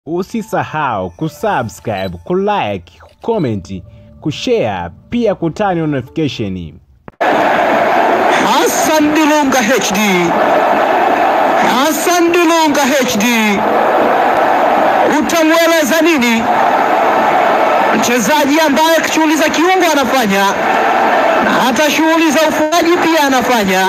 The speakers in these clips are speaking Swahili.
Usisahau kusubscribe, kulike, kucomment, kushare pia kutani notification. Hassan Dilunga HD. Hassan Dilunga HD. Utamweleza nini mchezaji ambaye shughuli za kiungo anafanya na hata shughuli za ufungaji pia anafanya,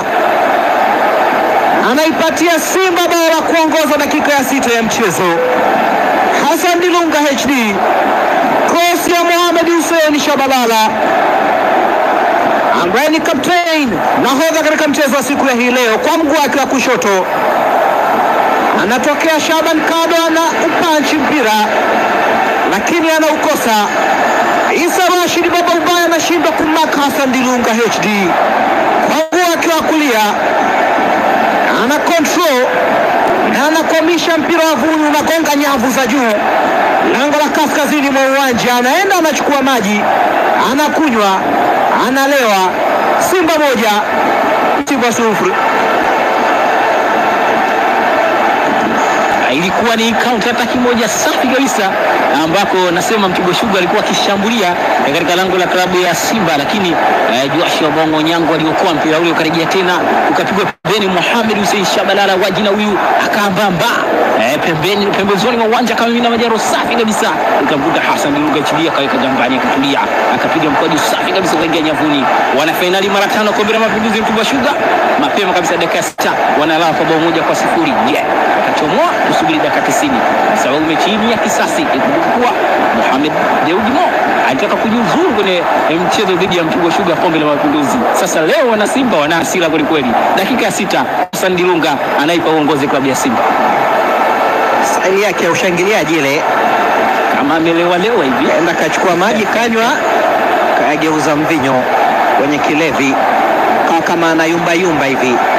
anaipatia Simba bao la kuongoza dakika ya sita ya mchezo. Hassan Dilunga HD, cross ya Mohamed Hussein Shabalala ambaye ni captain nahodha katika mchezo wa siku ya hii leo, kwa mguu wake wa kushoto anatokea Shaban Kado, ana upanchi mpira lakini anaukosa. Isa Rashid baba ubaya anashindwa kumaka Hassan Dilunga HD kwa mguu wake wa kulia, ana control na anakwamisha mpira wa vuni, unagonga nyavu za juu, lango la kaskazini mwa uwanja. Anaenda anachukua maji, anakunywa, analewa. Simba moja Simba sufuri. ilikuwa ni counter attack moja safi kabisa, ambako nasema Mtibwa Sugar alikuwa akishambulia eh, katika lango la klabu ya Simba, lakini eh, Joshua Bongo Nyango aliokoa mpira ule ukarejea tena ukapigwa pembeni. Mohamed Hussein Shabalala wa jina huyu akaambamba eh, pembeni pembezoni mwa uwanja akamimina majaro safi kabisa, ikamkuta Hassan Dilunga HD akaweka gambani, akatulia, akapiga mkwaju safi kabisa kuingia nyavuni. Wana fainali mara tano kombe la mapinduzi Mtibwa Sugar, mapema kabisa dakika ya sita wanalala kwa bao moja kwa sifuri. Je, yeah, watachomoa? Tusubiri dakika 90 kwa sababu mechi hii ni ya kisasi. Ikumbuke kuwa Mohamed Dewji Mo alitaka kujiuzuru kwenye mchezo dhidi ya Mtibwa Sugar kombe la mapinduzi. Sasa leo wana Simba wana hasira kweli kweli. Dakika ya sita Hassan Dilunga anaipa uongozi klabu ya Simba Staili yake ya ushangiliaji ile, kama amelewa lewa hivi. kaenda kachukua maji kanywa, kayageuza mvinyo kwenye kilevi, kawa kama anayumba yumba hivi